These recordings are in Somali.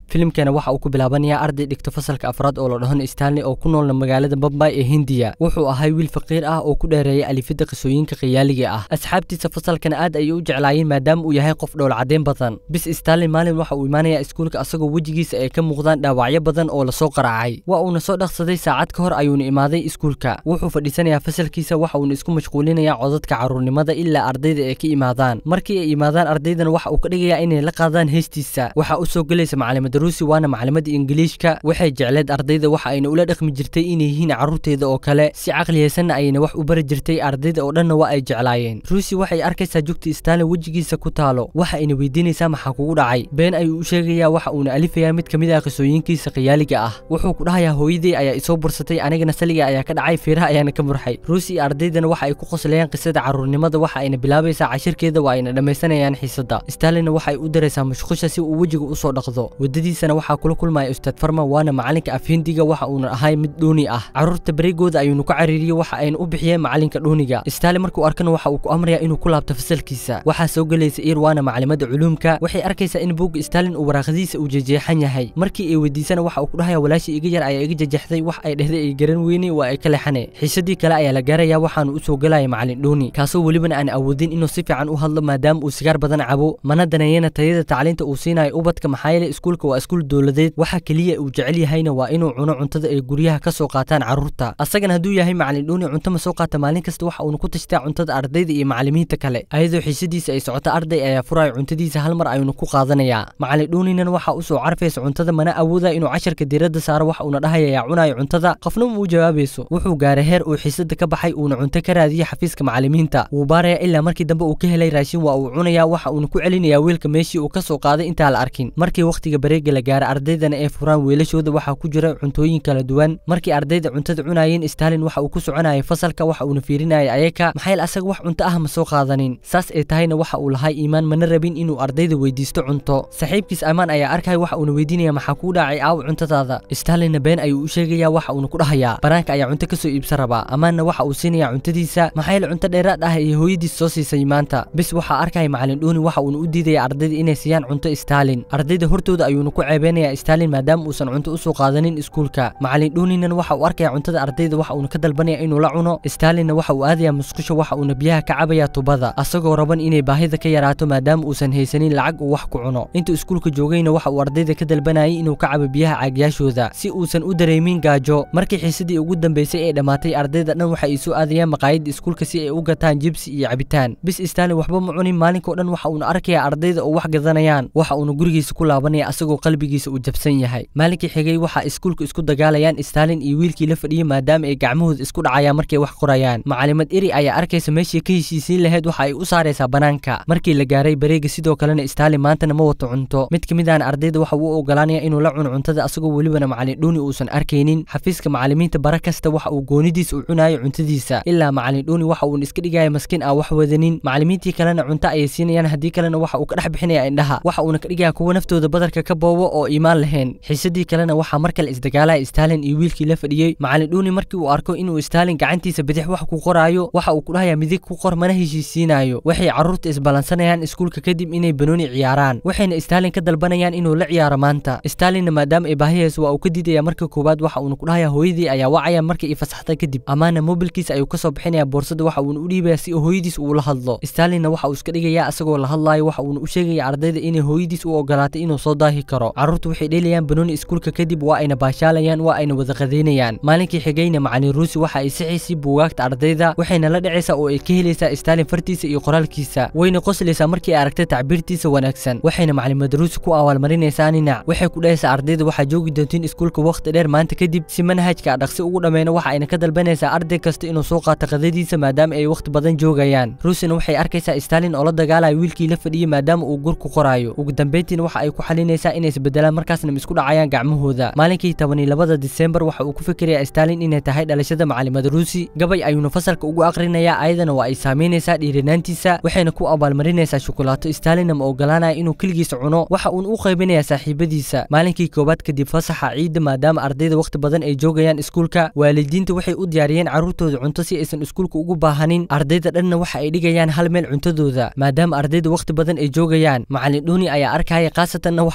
filimkana waxa uu ku bilaabanayaa arday dhigto fasalka afraad oo la dhahon stanley oo ku noolna magaalada bombay ee hindiya wuxuu ahay wiil faqiir ah oo ku dheereeyay alifidda qisooyinka khiyaaliga ah asxaabtiisa fasalkana aad ayay u jeclaayeen maadaama uu yahay qof dhowl cadeen badan bis stanley maalin waxa uu imaanayaa iskuulka asagoo wejigiisa ay ka muuqdaan dhaawacyo badan oo lasoo qaracay waa uuna soo dhaqsaday saacad ka hor ayuuna imaaday iskuulka wuxuu fadhiisanayaa fasalkiisa waxa uuna isku mashquulinayaa codadka carruurnimada ilaa ardayda ay ka imaadaan markii ay imaadaan ardaydana waxa uu ka dhigayaa inay la qaadaan heestiisa waxaa u soo gelaysa macalimadda ruusi waana macalimadda ingiliishka waxay jecleed ardayda waxa ayna ula dhaqmi jirtay inay yihiin carruurteeda oo kale si caqliyaysanna ayna wax u bari jirtay ardayda oo dhanna waa ay jeclaayeen ruusi waxay arkaysaa jugta stanley wejigiisa ku taalo waxa ayna weydiinaysaa maxaa kugu dhacay been ayuu u sheegayaa waxa uuna alifayaa mid ka mid ah qisooyinkiisa khiyaaliga ah wuxuu ku dhahayaa hooyadey ayaa isoo bursatay anigana saliga ayaa ka dhacay feeraha ayaana ka murxay ruusi iyo ardaydana waxa ay ku qoslayaan qisada carruurnimada waxa ayna bilaabaysaa cashirkeeda waa ayna dhammaysanayaan xiisadda stanleyna waxay u daraysaa mashqusha si uu wejiga usoo dhaqdo waddadiisana waxaa kula kulmaya ustaad farma waana macalinka afhindiga waxa uuna ahay mid dhuuni ah carruurta bareegooda ayuunu ku cariiriyey waxa ayna u bixiyeen macalinka dhuuniga stanley markuu arkana waxa uu ku amrayaa inuu ku laabto fasalkiisa waxaa soo gelaysa ir waana macalimada culuumka waxay arkaysaa in buugga stalin uu waraaqadiisa uu jejeexan yahay markii ay weydiisana waxa uu ku dhahaya walaashii iga yar ayaa iga jejeexday wax ay dhehday ay garan weyne waa ay ka leexane xiisadii kale ayaa la gaarayaa waxaanu u soo gelaya macalin dhuuni kaasoo welibana aan awoodin inuu si fiican u hadlo maadaama uu sigaar badan cabo mana daneeyana tayada tacliinta uu siinayo ubadka maxaa yeele iskuulka waa iskuul dowladeed waxa keliya uu jecel yahayna waa inuu cuno cuntada ay guryaha ka soo qaataan carruurta asagana hadduu yahay macalin dhuuni cunto ma soo qaata maalin kasta waxa uuna ku tashtaa cuntada ardayda iyo macalimiinta kale ayadoo xiisadiisa ay socoto arday ayaa furaya cuntadiisa hal mar ayuuna ku qaadanayaa macalin dhuuninan waxa u soo carfaysa cuntada mana awooda inuu casharka diiradda saaro waxa uuna dhahaya yaa cunayo cuntada qofna ma u jawaabayso wuxuu gaaray heer uu xiisada ka baxay uuna cunto ka raadiyey xafiiska macalimiinta wuu baaraya ilaa markii dambe uu ka helay raashin waa uu cunayaa waxa uuna ku celinayaa weelka meeshii uu ka soo qaaday intaa la arkin markii wakhtiga bareega la gaara ardaydana ay furaan weelashooda waxaa ku jira cuntooyin kala duwan markii ardayda cuntada cunayeen stalin waxa uu ku soconayay fasalka waxa uuna fiirinayay ayaka maxayl asaga wax cunto ah ma soo qaadanin saas ay tahayna waxa uu lahay iimaan mana rabin inuu ardayda weydiisto cunto saaxiibkiis amaan ayaa arkaya waxa uuna weydiinaya maxaa kuu dhacay aaw cuntadaada stalinna been ayuu u sheegayaa waxa uuna ku dhahayaa banaanka ayaa cunto kasoo iibsan rabaa amaanna waxa uu siinayaa cuntadiisa maxayl cunto dheeraad ah iyo hooyadiis soo siisay maanta bis waxaa arkaya macalin dhuuni waxa uuna u diidaya ardayda inay siiyaan cunto stalin ardayda hortooda ayuuna ku ceebeynayaa stalin maadaama uusan cunto usoo qaadanin iskuulka macalin dhuuninan waxa uu arkaya cuntada ardayda waxa uuna ka dalbanaya inuu la cuno stalinna waxa uu aadayaa musqusho waxa uuna biyaha ka cabayaa tubada asagoo raban inay baahida ka yaraato maadaama uusan haysanin lacag uu wax ku cuno intuu iskuulka joogayna waxa uu ardayda ka dalbanayay inuu ka cabo biyaha caagyaashooda si uusan u dareemin gaajo markii xiisadii ugu dambeysay ee dhammaatay ardayda dhan waxa ay soo aadayaan maqaayadda iskuulka si ay u gataan jibsi iyo cabitaan bis stalin waxba ma cunin maalinkao dhan waxa uuna arkayaa ardayda oo wax gadanayaan waxa uuna gurigiisa ku laabanaya asagoo qalbigiisa uu jabsan yahay maalinkii xigay waxaa iskuulka isku dagaalayaan stalin iyo wiilkii la fadhiyey maadaama ay gacmahooda isku dhacayaan markay wax qorayaan macalimad eri ayaa arkaysa meeshii ka heshiisiin lahayd waxa ay u saaraysaa banaanka markii la gaaray bareega sidoo kalena stalin maantana ma wato cunto mid ka mid ahna ardayda waxa uu ogolaanaya inuu la cuno cuntada asagoo welibana macalin dhuuni uusan arkaynin xafiiska macalimiinta bara kasta waxa uu goonidiis u cunayo cuntadiisa ilaa macalin dhuuni waxa uuna iska dhigaya maskiin aan wax wadanin macalimiintii kalena cunto ayay siinayaan haddii kalena waxa uu ka dhex bixinaya indhaha waxa uuna ka dhigaya kuwa naftooda badarka ka boobo oo iimaan lahayn xiisadii kalena waxaa mar kale isdagaalaya stalin iyo wiilkii la fadhiyey macalin dhuuni markii uu arko inuu stalin gacantiisa bidix wax ku qoraayo waxa uu ku dhahayaa midig ku qor mana heshiisiinayo waxay carruurta isballansanayaan iskuulka kadib inay banooni ciyaaraan waxayna stalin ka dalbanayaan inuu la ciyaaro maanta stalinna maadaama ay baahiyayso waa uu ka diidaya marka koowaad waxa uuna ku dhahayaa hooyadii ayaa wacaya markii ay fasaxday kadib amaana mobilkiisa ayuu kasoo bixinaya boorsada waxa uuna u dhiibaya si hooyadiis uu la hadlo stalinna waxa uu iska dhigayaa asagoo la hadlaayo waxa uuna u sheegaya ardayda inay hooyadiis u ogolaatay inuu soo daahi karo carruurtu waxay dheelayaan banooni iskuulka kadib waa ayna baashaalayaan waa ayna wada qadaynayaan maalinkii xigayna macalin ruusi waxa ay sixaysay buugaagta ardayda waxayna la dhacaysaa oo ay ka helaysaa stalin fartiisa iyo qoraalkiisa wayna qoslaysaa markii ay aragtay tacbiirtiisa wanaagsan waxayna macalimad ruusi ku abaalmarinaysaa ninac waxay ku dhahaysaa ardayda waxaa joogi doontiin iskuulka wakhti dheer maanta kadib si manhajka dhaqsi ugu dhammayno waxa ayna ka dalbanaysaa arday kasta inuu soo qaato qadadiisa maadaama ay wakhti badan joogayaan ruusina waxay arkaysaa stalin oo la dagaalaya wiilkii la fadhiyey maadaama uu gur ku qoraayo ugu dambeyntiina waxa ay ku xalinaysaa inay isbedelaan markaasna isku dhacayaan gacmahooda maalinkii toban iyo labada disembar waxa uu ku fikirayaa stalin inay tahay dhalashada macalimad ruusi gabay ayuuna fasalka ugu aqrinayaa ayadana waa ay saamaynaysaa dhiiranaantiisa waxayna ku abaalmarinaysaa shukulaato stalinna ma ogolaanaya inuu keligiisa cuno waxa uuna u qaybinayaa saaxiibadiisa maalinkii koowaad kadib fasaxa ciidda maadaama ardayda wakhti badan ay joogayaan iskuulka waalidiinta waxay u diyaariyeen carruurtooda cunto si aysan iskuulka ugu baahanin ardayda dhanna waxa ay dhigayaan hal meel cuntadooda maadaama ardayda wakhti badan ay joogayaan macalin dhuuni ayaa arkaya khaasatanna waxa uu arkaya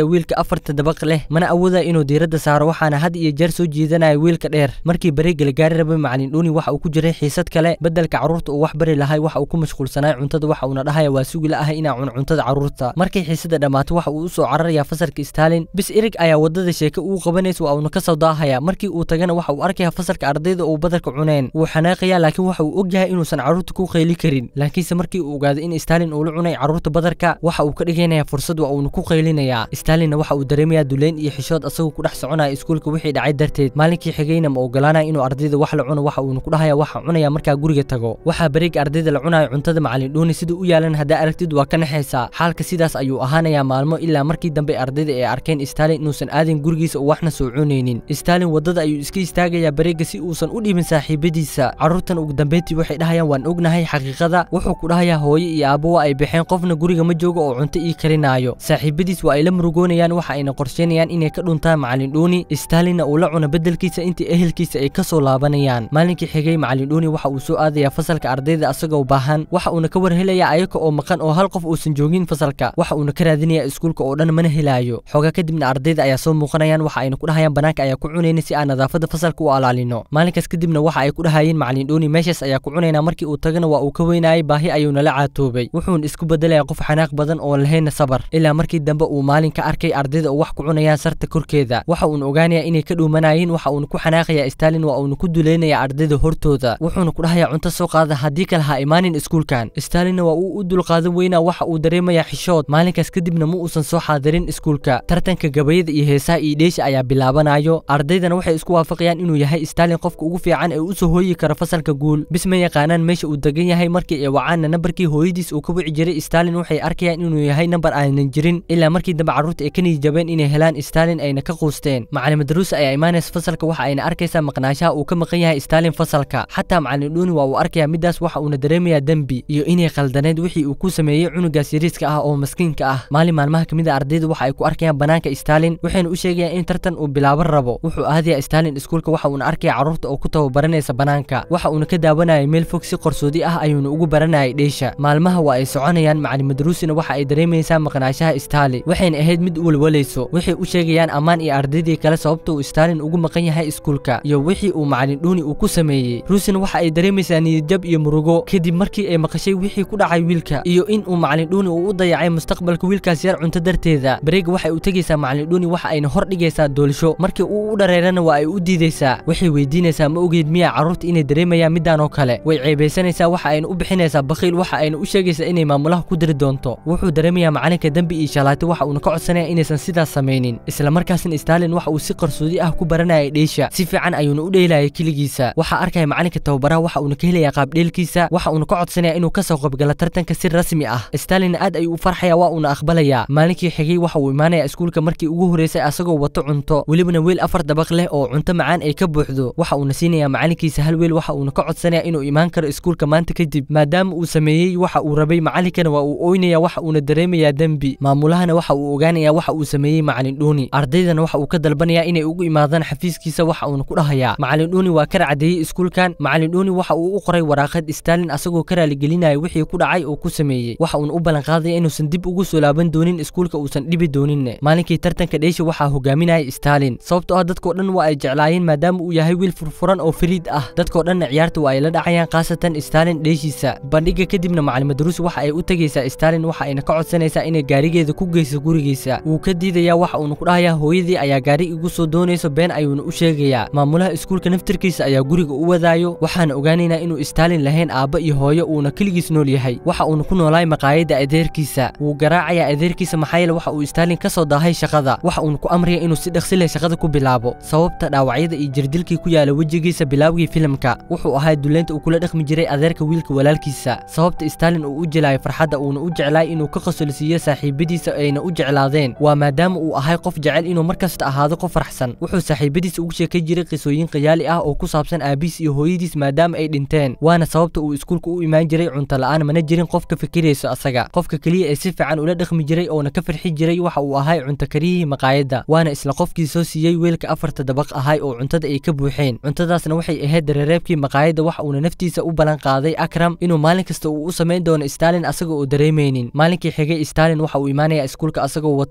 wiilka afarta dabaq leh mana awooda inuu diiradda saaro waxaana had iyo jeer soo jiidanaya wiilka dheer markii bareega la gaari rabay macalin dhuuni waxa uu ku jiray xiisad kale beddelka carruurta uu wax bari lahay waxa uu ku mashquulsanay cuntada waxa uuna dhahaya waa sugi la ahay inaa cuno cuntada carruurta markay xiisada dhammaato waxa uu u soo cararayaa fasalka stalin bis erig ayaa wadada sheeke uu qabanaysa waa uuna ka soo daahaya markii uu tagana waxa uu arkaya fasalka ardayda uu badarka cuneen wuu xanaaqaya laakiin waxa uu ogyahay inuusan carruurta ku qayli karin laakiinse markii uu ogaaday in stalin uu la cunay carruurta badarka waxa uu ka dhigaynaya fursad waa uuna ku qaylinayaa stalinna waxa uu dareemayaa duleyn iyo xishood asagoo ku dhex soconaya iskuulka wixii dhacay darteed maalinkii xigayna ma ogolaanaya inuu ardayda wax la cuno waxa uuna ku dhahaya waxa cunaya markaa guriga tago waxaa bareega ardayda la cunayo cuntada macalin dhuuni sida u yaalan haddaa aragtid waa ka naxaysaa xaalka sidaas ayuu ahaanayaa maalmo ilaa markii dambe ardayda ay arkeen stalin inuusan aadin gurigiisa oo waxna soo cunaynin stalin wadada ayuu iska istaagayaa bareega si uusan u dhibin saaxiibadiisa carruurtan ugu dambeyntii waxay dhahayaan waan ognahay xaqiiqada wuxuu ku dhahayaa hooyo iyo aabbo waa ay baxeen qofna guriga ma joogo oo cunto ii karinaayo saaxiibadiis waa ay la murugoonayaan waxa ayna qorsheynayaan inay ka dhuntaan macalin dhuuni stalinna uu la cuno beddelkiisa intii ehelkiisa ay ka soo laabanayaan maalinkii xigay macalin dhuuni waxa uu soo aadayaa fasalka ardayda asagoo baahan waxa uuna ka warhelayaa ayaga oo maqan oo hal qof uusan joogin fasalka waxa uuna ka raadinayaa iskuulka oo dhan mana helaayo xoogaa kadibna ardayda ayaa soo muuqanayaan waxa ayna ku dhahayaan banaanka ayaa ku cunayna si aan nadaafadda fasalka u alaalino maalinkaas kadibna waxa ay ku dhahayeen macalin dhuuni meeshaas ayaa ku cunaynaa markii uu tagana waa uu ka weynaayay baahi ayuuna la caatoobay wuxuuna isku bedelaya qof xanaaq badan oo lahayna sabar ilaa markii dambe uu maalin ka arkay ardayda oo wax ku cunayaan sarta korkeeda waxa uuna ogaanayaa inay ka dhuumanayeen waxa uuna ku xanaaqayaa stalin waa uuna ku duleynaya ardayda hortooda wuxuuna ku dhahayaa cunto soo qaada haddii kale ha imaanin iskuulkan stalinna waa uu u dulqaadan weynaa waxa uu dareemayaa xishood maalinkaas kadibna ma uusan soo xaadirin iskuulka tartanka gabayada iyo heesaha iyo dheesha ayaa bilaabanayo ardaydana waxay isku waafaqayaan inuu yahay stalin qofka ugu fiican ee u soo hooyi kara fasalka guul bis ma yaqaanaan meesha uu degan yahay markii ay wacaanna nambarkii hooyadiis uu ka wici jiray stalin waxay arkayaan inuu yahay nambar aanan jirin ilaa markii dambe carruurta ay ka niyijabeen inay helaan stalin ayna ka quusteen macalin daruusa ayaa imaanaysa fasalka waxa ayna arkaysaa maqnaanshaha uu ka maqan yahay stalin fasalka xataa macalin dhuuni waa uu arkayaa midaas waxa uuna dareemayaa dembi iyo inay khaldaneed wixii uu ku sameeyey cunugaas yariiska ah oo maskiinka ah maalin maalmaha kamid a ardayda waxa ay ku arkayaan banaanka stalin waxayna u sheegayaan in tartan uu bilaaban rabo wuxuu aadayaa stalin iskuulka waxa uuna arkaya carruurta oo ku tababaranaysa banaanka waxa uuna ka daawanayay meel fog si qarsoodi ah ayuuna ugu baranayay dheesha maalmaha waa ay soconayaan macalin madruusina waxa ay dareemaysaa maqnaashaha stali waxayna ahayd mid walwalayso waxay u sheegayaan ammaan iyo ardaydii kale sababta uu stalin ugu maqan yahay iskuulka iyo wixii uu macalin dhuuni uu ku sameeyey ruusina waxa ay dareemaysaa niyadjab iyo murugo kadib markii ay maqashay wixii ku dhacay wiilka iyo in uu macalin dhuuni uu u dayacay mustaqbalka wiilkaas yar cunto darteeda bareega waxay u tegaysaa macalin dhuuni waxa ayna hor dhigaysaa doolisho markii uu u dhareerana waa ay u diidaysaa waxay weydiinaysaa ma ogeyd miyaa carruurta inay dareemayaan midaan oo kale way ceebaysanaysaa waxa ayna u bixinaysaa bakhiil waxa ayna u sheegaysaa inay maamulaha ku diri doonto wuxuu dareemayaa macalinka dembi iyo shalaati waxa uuna ka codsanaya inaysan sidaas samaynin isla markaasna stalin waxa uu si qarsoodi ah ku baranayay dheesha si fiican ayuuna u dheelayay keligiisa waxaa arkaya macalinka tababaraha waxa uuna ka helaya qaabdheelkiisa waxa uuna ka codsanaya inuu kasoo qaybgalo tartanka si rasmi ah stalinna aad ayuu u farxaya waa uuna aqbalayaa maalinkii xigay waxa uu imaanaya iskuulka markii ugu horeysay asagoo wato cunto welibana weel afar dabaq leh oo cunto macaan ay ka buuxdo waxa uuna siinaya macalinkiisa hal weel waxa uuna ka codsanaya inuu imaan karo iskuulka maanta kadib maadaama uu sameeyey waxa uu rabay macalinkana waa uu oynaya waxa uuna dareemayaa dembi maamulahana waxa uu ogaanaya waxa uu sameeyey macalin dhuuni ardaydana waxa uu ka dalbanaya inay ugu imaadaan xafiiskiisa waxa uuna ku dhahayaa macalin dhuuni waa ka racdeeyey iskuulkan macalin dhuuni waxa uu u qoray waraaqad stalin asagoo ka raaligelinaya wixii ku dhacay oo ku sameeyey waxa uuna u ballanqaadaya inuusan dib ugu soo laaban doonin iskuulka uusan dhibi dooninne maalinkii tartanka dheesha waxaa hogaaminaya stalin sababtoo ah dadkoo dhan waa ay jeclaayeen maadaama uu yahay wiil furfuran oo fariid ah dadkoo dhanna ciyaarta waa ay la dhacayaan khaasatan stalin dheeshiisa bandhiga kadibna macalin madruus waxa ay u tegaysaa stalin waxa ayna ka codsanaysaa inay gaarigeeda ku geyso gurigiisa wuu ka diidayaa waxa uuna ku dhahayaa hooyadii ayaa gaari igu soo doonayso been ayuuna u sheegayaa maamulaha iskuulka naftirkiisa ayaa guriga u wadaayo waxaana ogaanaynaa inuu stalin lahayn aabba iyo hooyo uuna keligiis nool yahay waxa uuna ku noolaay maqaayadda adeerkiisa wuu garaacayaa adeerkiisa maxaa yeele waxa uu stalin ka soo daahay shaqada waxa uuna ku amraya inuu si dhaqsi leh shaqada ku bilaabo sababta dhaawacyada iyo jirdilkii ku yaala wejigiisa bilaawgii filimka wuxuu ahaa duleynta uu kula dhaqmi jiray adeerka wiilka walaalkiisa sababta stalin uu u jelayo farxadda uuna u jeclaay inuu ka qosolsiiyo saaxiibadiisa ayna u jeclaadeen waa maadaama uu ahay qof jecel inuu markasta ahaado qof farxsan wuxuu saaxiibadiisa ugu sheekay jiray qisooyin khiyaali ah oo ku saabsan aabiis iyo hooyadiis maadaama ay dhinteen waana sababta uu iskuulka u imaan jiray cunto la'aan mana jirin qof ka fikirayso asaga qofka keliya ee si fiican ula dhaqmi jiray oona ka farxi jiray waxa uu ahay cunto kariyihii maqaayadda waana isla qofkii soo siiyey weelka afarta dabaq ahay oo cuntada ay ka buuxeen cuntadaasna waxay ahayd dareereebkii maqaayadda waxa uuna naftiisa u ballan qaaday akram inuu maalin kasta uu u samayn doono stalin asaga oo dareemaynin maalinkii xigay stalin waxa uu imaanaya iskuulka asagoo wato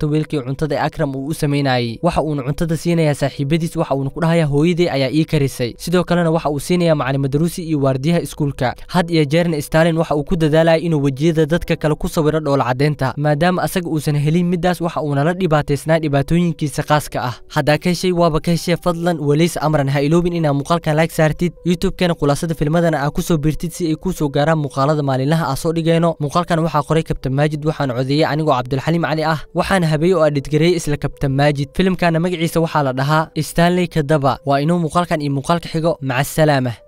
karto weelkii cuntada ee akram uu u samaynayay waxa uuna cuntada siinayaa saaxiibadiis waxa uuna ku dhahayaa hooyadii ayaa ii karisay sidoo kalena waxa uu siinayaa macalin daruusi iyo waardiyaha iskuulka had iyo jeerna stalin waxa uu ku dadaalaya inuu wejiyada dadka kale ku sawiro dhoola-caddeynta maadaama asaga uusan helin middaas waxa uuna la dhibaataysnaa dhibaatooyinkiisa khaaska ah haddaa ka heshay waaba ka heshee fadlan weliys amran ha iloobin inaa muuqaalkan like saartid youtube-kana khulaasada filmadana aa kusoo biirtid si ay kuu soo gaaraan muuqaalada maalinlaha aa soo dhigayno muuqaalkan waxaa qoray kabtan maajid waxaan codeeyey anigoo cabdulxaliim cali ah waxaana habeeye oo adhidgareeyey isla kabtan maajid filimkana magaciisa waxaa la dhahaa stanley kadaba waa inuu muuqaalkan iyo muuqaalka xigo maca asalaama